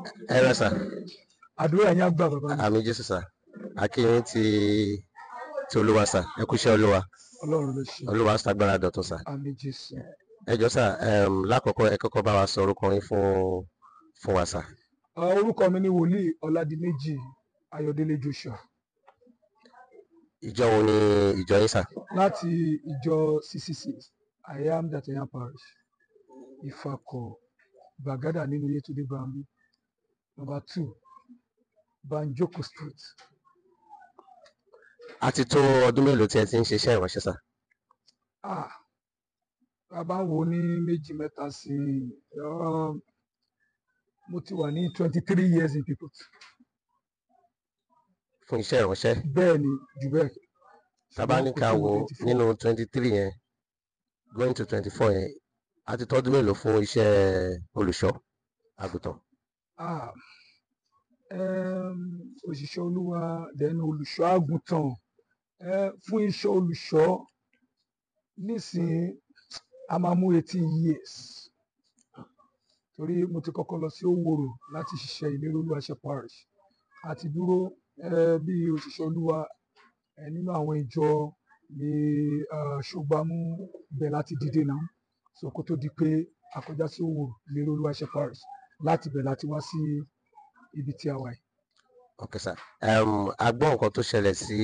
ẹ rẹ sà àdúrà yẹn á gbà bàbá mi àmì jésù sà akínyìn ti ti olúwa sà ẹ kú iṣẹ́ olúwa ọlọ́run ló ṣe olúwa ṣàgbára dọ̀tun sà àmì jésù ẹ jọ sà um, lákọ̀ọ́kọ́ ẹ kọ́kọ́ bá wa sọ orúkọ yín fún fún wa sà Ah, orúkọ mi ni wòlíì ọládìméjì ayọ̀délé joshua ìjọ wo ni ìjọ yín sà láti ìjọ ccc i am that i am parish ìfàkọ̀ gbàgádà nínú yétúndé bambi number two banjoko street a ti tó ọdún mélòó tí ẹ ti ń ṣiṣẹ́ ìránṣẹ́ sà ah a bá ń wo ní méjì mẹ́ta sí i um, mo ti wà ní twenty three years in people fún iṣẹ́ ìránṣẹ́ bẹ́ẹ̀ ni jù bẹ́ẹ̀ tàbá ní ká wo nínú twenty three yẹn going to twenty four yẹn a ti tọ́dún mélòó fún iṣẹ́ olùṣọ́ àgùntàn Ah, um, òṣìṣẹ́ olúwa then olùṣọ́ àgùntàn eh, fún iṣẹ́ olùṣọ́ nísìnyí a máa mú eighteen years torí mo ti kọ́kọ́ lọ sí òwòrò láti ṣiṣẹ́ ìlérí olúwa ṣe parish àti dúró eh, bí òṣìṣẹ́ olúwa eh, nínú àwọn ìjọ ní ah, ṣùgbọ́n bẹ̀ láti dìde náà so kó tó di pé a kọjá sí òwòrò ìlérí olúwa ṣe parish láti bẹ̀ láti wá sí ibi tí a wà yìí. ok sà um, a gbọ́ nǹkan tó ṣẹlẹ̀ sí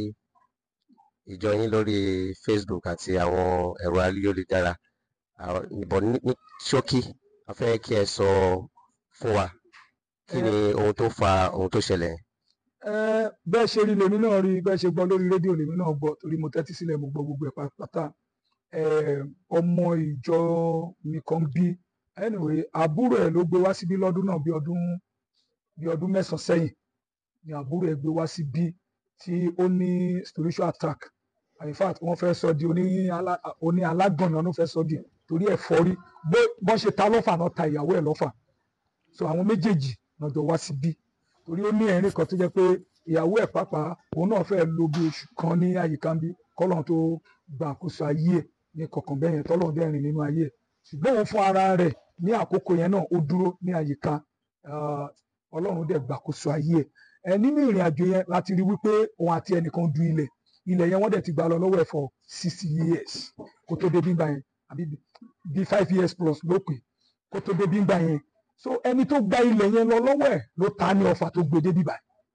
ìjọ yín lórí facebook àti àwọn ẹ̀rọ ayélujára àwọn ìbọn ní ní ṣókí a fẹ́ kí ẹ sọ fún wa kí ni ohun tó fa ohun tó ṣẹlẹ̀ yẹn. Ẹ, bẹ́ẹ̀ ṣe rí lèmi náà rí bẹ́ẹ̀ ṣe gbọ́ lórí rédíò lèmi náà gbọ́ torí mo tẹ́tí sílẹ̀ mo gbọ́ gbogbo ẹ̀ pátá Ẹ, ọmọ ìjọ mi kan bí anyway àbúrò ẹ̀ ló gbé wá síbí lọ́dún náà bí ọdún bí ọdún mẹ́sàn-án sẹ́yìn ni àbúrò ẹ̀ gbé wá síbí tí ó ní spiritual attack in fact wọ́n fẹ́ sọ di oní alá- oní alágànnà ló fẹ́ sọ di torí ẹ̀fọ́rí bó bọ́n ṣe ta lọ́fà náà ta ìyàwó ẹ̀ lọ́fà so àwọn méjèèjì náà jọ wá síbí torí ó ní ẹ̀rín kan tó jẹ́ pé ìyàwó ẹ̀ pàápàá òun náà fẹ́ lo bí oṣù kan ní àyíká bí kọ́lọ́n tó gba àkóso ayé ẹ̀ ní kọ̀ọ̀kan bẹ́ẹ̀ yẹn tọ́lọ́run dẹ́ rìn nínú ayé ẹ̀ ṣùgbọ́n òun fún ara rẹ̀ ní àkókò yẹn náà ó dúró ní àyíká ah, ọlọ́run dẹ̀ gbàkóso ayé ẹ̀ ẹ nínú ìrìn àjò yẹn láti rí wípé òun àti ẹnìkan du ilẹ̀ ilẹ̀ yẹn wọ́n dẹ̀ ti gbà lọ lọ́wọ́ ẹ̀ for sixty years kó tó dé bígbà yẹn àbí bí five years plus ló pè kó tó dé bígbà yẹn so ẹni tó gba ilẹ̀ yẹn lọ lọ́wọ́ ẹ̀ ló ta ní ọfà tó gbé dé bíbà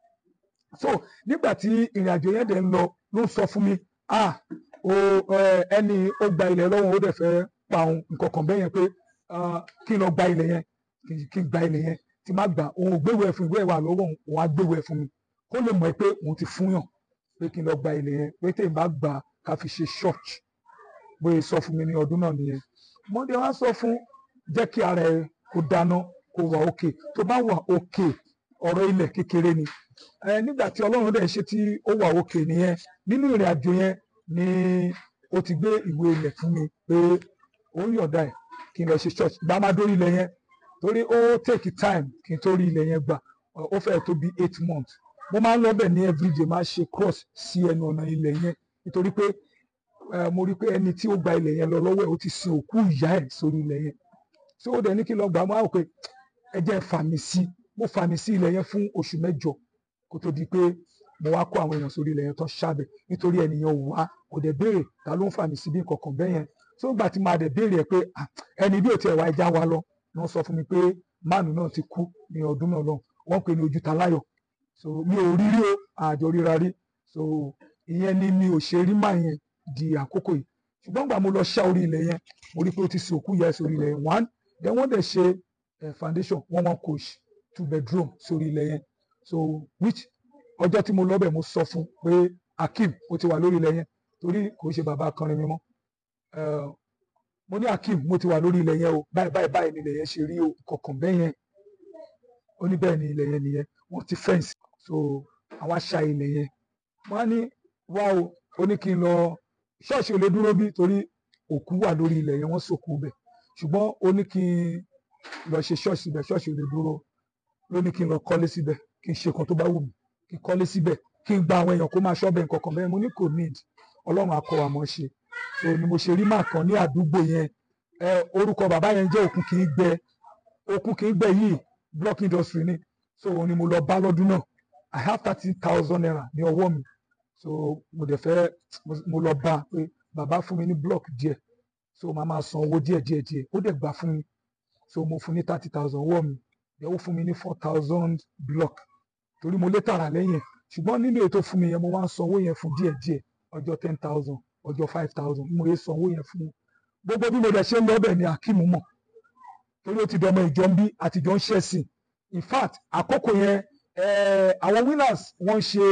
so nígbà tí ìrìn àjò yẹn dẹ̀ ń lọ ló ń sọ fún mi ah o ẹ, ẹni ó gba ilẹ̀ lọ́wọ́ ó dẹ̀ fẹ́ pa òun nǹkan kan bẹ́ẹ̀ yẹn pé ah, kí n lọ gba ilẹ̀ yẹn kí n- kí n gba ilẹ̀ yẹn tí má gbà òun ò gbéwèé fún ìwé ìwà lọ́wọ́ òun òun á gbéwèé fún mi kó lè mọ̀ pé òun ti fún yàn pé kí n lọ gba ilẹ̀ yẹn pé tèmi bá gbà ká fi ṣe church bóyá sọ fún mi ní ọdún náà nìyẹn mọ́ndé wá sọ fún jẹ́ kí ara ẹ kó dáná kó wà òkè tó bá wà òkè ọ̀rọ̀ ilẹ̀ kékeré ni ẹ nígbà tí ọlọ́run dẹ̀ ṣe tí ó wà òkè nìyẹn nínú ìrìn àjò yẹn ni ó ti gbé ìwé ilẹ̀ fún mi pé ó ń yọ̀ǹda ẹ̀ kí n lọ ṣe church gbá má dórí ilẹ̀ yẹn torí ó take time kí n tó rí ilẹ̀ yẹn gbà ọ- ó fẹ́ẹ̀ tó bí eight months mo máa ń lọ bẹ̀ ní everyday máa ṣe cross sí ẹnu ọ̀nà ilẹ̀ yẹn nítorí pé eh, mo rí pé ẹni tí ó gba ilẹ̀ yẹn lọ lọ́wọ́ ẹ̀ ó ti sin òkú ìyá ẹ̀ sórí ilẹ̀ yẹn tí ó dẹ̀ ní kí n lọ gbà á mo á rò pé ẹ jẹ́ fàmì sí mo fàmì sí ilẹ̀ yẹn fún oṣù mẹ́jọ kó tó di pé mo wá kó àwọn èèyàn sórí ilẹ̀ yẹn tán ṣáàbẹ̀ nítorí ẹnìyàn ò wá kò dẹ̀ béèrè ta ló ń fàmì sí bí nǹkankan bẹ́ẹ̀ yẹn tó gbà tí máa dẹ̀ béèrè ẹ̀ pé "Ah, ẹni bí ò tiẹ̀ wá ẹja wa lọ ni wọ́n sọ fún mi pé máàlù náà ti kú ní ọdún náà lọ wọ́n pè ní ojúta láyọ̀ so mi ò rí rí o àjọ ríra rí so ìyẹn ni mi ò ṣe rí máa yẹn di àkókò yìí ṣùgbọ́n gbà mo lọ ṣá orí ilẹ̀ yẹn mo rí pé ó ti sin òkú ìyá ẹ̀ sórí ilẹ̀ yẹn one then wọ́n dẹ̀ ṣe eh, foundation one one coach two bedroom sórí ilẹ̀ yẹn so which ọjọ́ tí mo lọ bẹ̀ mo sọ fún pé Akeem ó ti wà lórí ilẹ̀ yẹn torí kò ṣe bàbá akọrin mi mọ́ Eh, mo ní Akeem mo ti wà lórí ilẹ̀ yẹn o báyìí báyìí báyìí ni ilẹ̀ yẹn ṣe rí o kọ̀ọ̀kan bẹ́ẹ̀ yẹn ó ní bẹ́ẹ̀ ni ilẹ̀ yẹn nìyẹn wọ́n ti fẹ́ǹsì so àwọn aṣa ilẹ̀ yẹn wọ́n á ní wá o ó ní kí n lọ ṣọ́ọ̀ṣì ò lè dúró bí torí òkú wà lórí ilẹ̀ yẹn wọ́n sòkú bẹ̀ ṣùgbọ́n ó ní kí n lọ ṣe ṣọ́ọ̀ṣì bẹ̀ ṣọ́ọ̀ṣì ò lè dúró ló ní kí n lọ kọ́lé síbẹ̀ kí n ṣe kan tó bá wù mí kí n kọ́lé síbẹ̀ kí n gba àwọn èèyàn kó máa ṣọ́bẹ̀ nǹkan kan bẹ́ẹ̀ mo ní kò need ọlọ́run akọ àmọ́ ṣe so ni mo ṣe rí màá kan ní àdúgbò yẹn ẹ orúkọ bàbá yẹn jẹ́ òkun kì í gbẹ òkun kì í gbẹ yìí block industry ni so òun ni mo lọ bá lọ́dún náà i have thirty thousand naira ní ọwọ́ mi so mo dẹ̀ fẹ́ mo lọ bá a pé bàbá fún mi ní block díẹ̀ so màá máa san owó díẹ̀ díẹ̀ díẹ̀ ó dẹ̀ gbà fún mi so mo fún ní thirty thousand ọwọ́ mi dẹ̀ ó fún mi ní four thousand block torí mo lé tààrà lẹ́yìn ṣùgbọ́n nínú ètò fún mi yẹn mo máa ń san owó yẹn fún díẹ̀ díẹ̀ ọjọ́ ten thousand ọjọ́ five thousand mo yẹ san owó yẹn fún gbogbo bí mo dẹ̀ ṣe ń lọ bẹ̀ ni akeem mọ̀ torí ó ti dọmọ ìjọ ń bí àtijọ́ ń ṣẹ̀sìn in fact àkókò yẹn àwọn winners wọ́n ṣe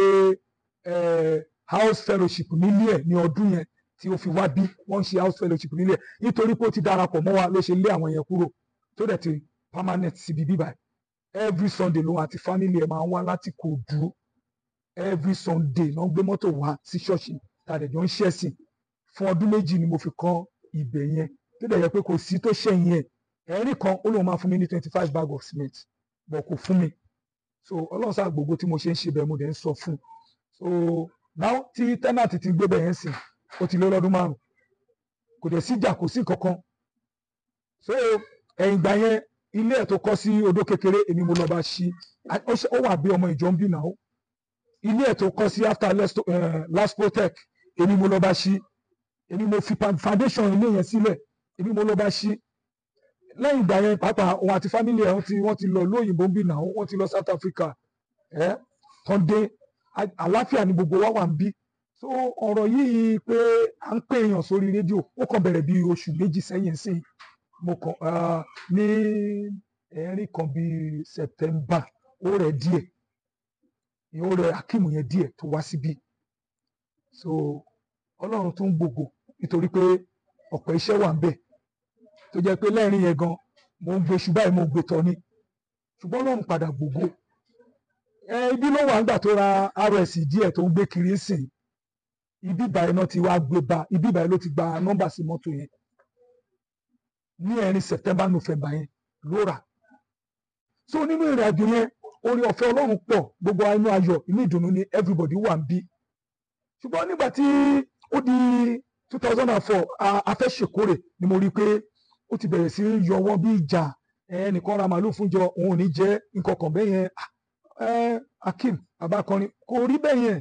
house fellowship nílé ẹ̀ ní ọdún yẹn tí ó fi wá bí wọ́n ṣe house fellowship nílé ẹ̀ nítorí pé ó ti darapọ̀ mọ́ wa ló ṣe lé àwọn yẹn kúrò tó dẹ̀ ti permanent síbi bíbá every sunday lòun àti family ẹ̀ máa ń wá láti kò dúró every sunday ló ń gbé mọ́tò wá sí ṣọ́ọ̀ṣì tàdé jọ ń ṣẹ̀sìn fún ọdún méjì ni mo fi kọ́ ibẹ̀ yẹn tó dẹ̀ yẹ pé kò sí tó ṣẹ̀yìn ẹ̀ ẹ̀rín kan ó lóun máa fún mi ní twenty five bag of cement bọ̀ kò fún mi so ọlọ́run sáà gbogbo tí mo ṣe ń ṣe bẹ́ẹ̀ mo dẹ̀ ń sọ fún un so now tí tẹ́nàtì ti gbé bẹ́ẹ̀ yẹn sìn ó ti lé lọ́dún márùn kò dẹ̀ síjà kò sí kankan so ẹ̀yìn ìgbà yẹn ilé ẹ̀ tó kọ́ sí odó kékeré èmi mo lọ bá ṣí ó wà bí ọmọ ìjọ ń bí náà ilé ẹ̀ tó kọ́ sí after last protect èmi mo lọ bá ṣí èmi mo fi foundation ilé yẹn sílẹ̀ èmi mo lọ bá ṣí lẹ́yìn ìgbà yẹn pàápàá òun àti family ẹ̀ wọ́n ti lọ lóyìnbó ń bí náà wọ́n ti lọ South Africa ẹ̀ tán dé àláfíà ni gbogbo wa wà ń bí so ọ̀rọ̀ yìí pé à ń pè èèyàn sórí rédíò ó kàn bẹ̀rẹ̀ bí oṣù méjì sẹ́yìn sí mo kàn ní ẹ̀rín kan bí September ó rẹ̀ díẹ̀ ó rẹ̀ Akeem yẹn díẹ̀ tó wá síbí so Ọlọ́run tún gbogbo nítorí pé ọ̀pọ̀ iṣẹ́ wà ń bẹ̀ tó jẹ́ pé lẹ́rìn yẹn gan mo ń gbé ṣùgbọ́n mo ń gbé tọ́ ni ṣùgbọ́n Ọlọ́run padà gbogbo ẹ ibi ló wà nígbà tó ra rs díẹ̀ tó ń gbé kiri sìn ibi ìbàyẹn náà ti wá gbé ba ibi ìbàyẹn ló ti gba nọ́mbà sí mọ́tò yẹn ní ẹ̀rin september november yẹn ló rà so nínú ìrìn àjò yẹn orí ọ̀fẹ́ Ọlọ́run pọ̀ gbogbo inú ayọ̀ inú ìdùnnú ni everybody wà ń bí ṣùgbọ́n nígbà tí ó di two thousand and four afẹ́ṣekórè ni mo rí i pé ó ti bẹ̀rẹ̀ sí yọ wọ́n bí ìjà ẹnìkan ra màálù fúnjọ òun ò ní jẹ́ nǹkan kan bẹ́ẹ̀ yẹn Akeem abakọrin kò rí bẹ́ẹ̀ yẹn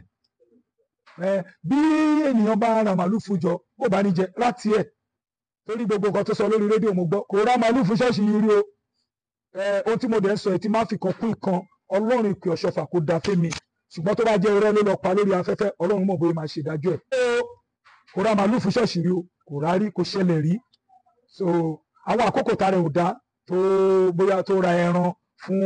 bí ènìyàn bá ra màálù fúnjọ ó bá ní jẹ láti ẹ̀ torí gbogbo nǹkan tó sọ lórí rédíò mo gbọ́ kò ra màálù fún ṣọ́ọ̀ṣì yìí rí o ohun tí mo dẹ̀ ń sọ ẹ̀ tí máa fi kan kún ìkan ọlọ́run ìpè ọ̀ṣọ́fà kò da fẹ́mi ṣùgbọ́n tó bá jẹ́ irọ́ ló lọ pa lórí afẹ́fẹ́ ọlọ́run mọ̀ bóyá máa ṣe ìdájọ́ ẹ̀ kò ra màálù fún ṣọ́ọ̀ṣì rí o kò rá rí kò ṣẹlẹ̀ rí so àwọn àkókò tá rẹ̀ ò dá tó bóyá tó ra ẹran fún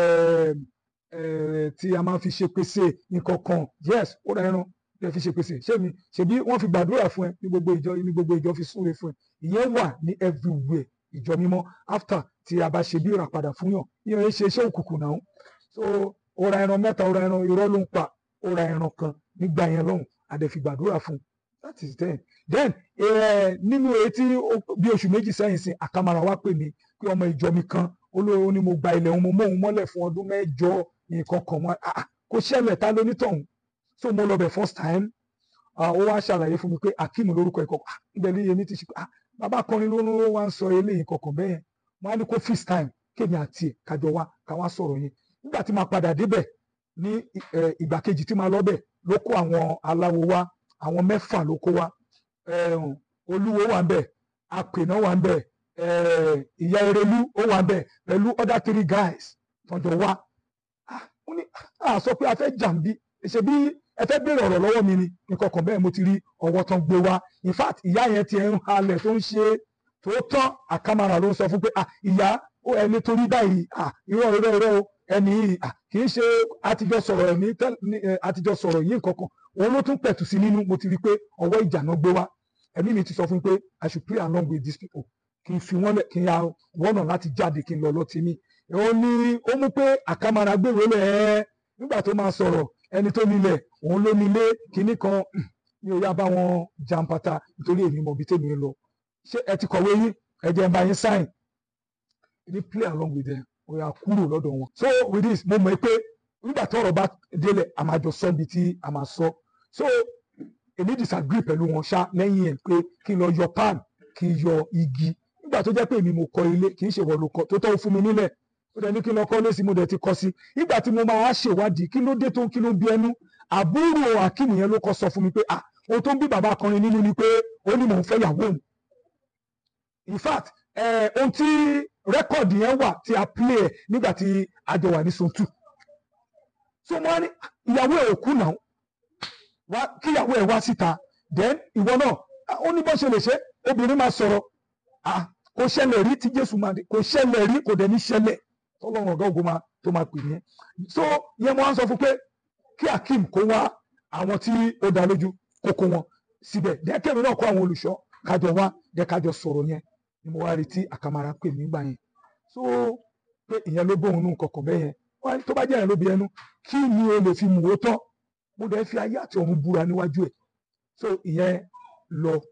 tí a máa fi ṣe pèsè nǹkan kan yes ó ra ẹran ẹ fi ṣe pèsè ṣé mi ṣebí wọ́n fi gbàdúrà fún ẹ ní gbogbo ìjọ ní gbogbo ìjọ fi súre fún ẹ ìyẹn wà ní everywhere ìjọ mímọ́ after tí a bá ṣe bí ìràpadà fún yàn ìyẹn ṣe iṣẹ́ òkùnkùn náà so ó ra ẹran mẹ́ta ó ra ẹran irọ́ ló ń pa ó ra ẹran kan nígbà yẹn lọ́hùn àdẹ fi gbàdúrà fún that is then then nínú etí bí oṣù méjì sẹ́yìn sí àkàmàrà wá pè mí pé ọmọ ìjọ mi kan olówó ni mo gba ilẹ̀ òun mo mọ́ òun mọ́lẹ̀ fún ọdún mẹ́jọ nǹkan kan wọn kò ṣẹlẹ̀ ta lónítọ̀hún so mo lọ bẹ̀ first time ó wá ṣàlàyé fún mi pé Akeem lórúkọ ẹ̀kọ́ ibẹ̀ ní yẹmi ti ṣe pé bàbá akọrin ló ló wá ń sọ eléyìí kankan bẹ́ẹ̀ wọ́n á ní kó fix time kémi àti ẹ̀ kájọ wá ká wá sọ̀rọ̀ yẹn nígbà tí máa padà débẹ̀ ní ìgbà kejì tí máa lọ bẹ̀ ló kó àwọn aláwo wá àwọn mẹ́fà ló kó wá olúwo wà ń bẹ̀ apènà wà ń bẹ̀ ìyá erelú ó wà ń bẹ̀ pẹ̀lú other three guys tọ́jọ́ wá a sọ pé a fẹ́ jàǹbí ṣe bí ẹ fẹ́ béèrè ọ̀rọ̀ lọ́wọ́ mi ni nǹkan kan bẹ́ẹ̀ mo ti rí ọwọ́ tán gbé wá in fact ìyá yẹn ti ń halẹ̀ tó ń ṣe tó tán àkàmàrà ló ń sọ fún pé ìyá ó ẹni torí báyìí irọ́ irọ́ irọ́ ẹni yìí kì í ṣe àtijọ́ sọ̀rọ̀ ẹ̀mí àtijọ́ sọ̀rọ̀ yìí nǹkan kan òun ló tún pẹ̀tù sí nínú mo ti rí pé ọwọ́ ìjà náà gbé wá ẹ̀mí mi ti sọ fún mi pé I should play along with these people kí n fi wọ́n lẹ̀ kí n ya wọ́nà láti jáde kí n lọ lọ́ọ́ tèmi ó ní ó mú pé àkàmàrà gbèrò lẹ̀ ẹ́ nígbà tó máa sọ̀rọ̀ ẹni tó nílẹ̀ òun ló nílé kinní kan mi ò yá bá wọn jàǹpátá nítorí èmi mọ̀ bí tèmi ń lọ ṣé ẹ ti kọ̀wé yín ẹ jẹ́ ń bá yín sign ní play along with them ó yá kúrò lọ́dọ̀ wọn. so with this mo mọ̀ pé nígbà tí ọ̀rọ̀ bá délẹ̀ a máa jọ sọ ibi tí a máa sọ so èmi disagree pẹ̀lú wọn ṣá lẹ́yìn ẹ̀ pé kí n lọ yọ pan kí n yọ igi nígbà tó jẹ́ pé èmi mo kọ́ ilé kì í ṣe wọ́n ló kọ́ tó tọ́ fún mi nílẹ̀ ó dẹ̀ ní kí n lọ kọ́ lẹ́sìn mo dẹ̀ ti kọ́ sí nígbà tí mo máa wá ṣèwádìí kí ló dé tó kí ló ń bí ẹnu àbúrò akim yẹn ló kọ́ sọ fún mi pé ah ohun tó ń bí bàbá akọrin nínú ni pé ó ní mò ń fẹ́ yàwó òun in fact eh, ohun tí rẹ́kọ̀dì yẹn wà tí a play ẹ̀ nígbà tí a jọ wà ní sontu so mo wá ní ìyàwó ẹ̀ ò kú náà wá kí ìyàwó ẹ̀ wá síta then ìwọ náà ah, ó ní bó ṣe lè ṣe obìnrin máa sọ̀rọ̀ ah kò ṣẹlẹ̀ rí tí Jésù máa dé kò ṣẹlẹ̀ rí kò dẹ̀ ní ṣẹlẹ̀ tọ́lọ́run ọ̀gá ògo máa tó máa pè ní ẹ́ so yẹn mo wá ń sọ fún pé kí Akeem kó wá àwọn tí ó dá lójú kó kó wọn síbẹ̀ dẹ́kẹ́mi náà kó àwọn olùṣọ́ kájọ wá dẹ́ kájọ sọ̀rọ̀ yẹn ni mo wá retí àkàmàrà pè mí gbà yẹn so pé ìyẹn ló bóun nù kọ̀kọ̀ bẹ́ẹ̀ yẹn wọ́n á ní tó bá jẹ́ yẹn ló bí ẹnu kí ni o lè fi mú o tán mo dẹ̀ fi ayé àti ọ̀run búra níwájú ẹ̀ so ìyẹn lọ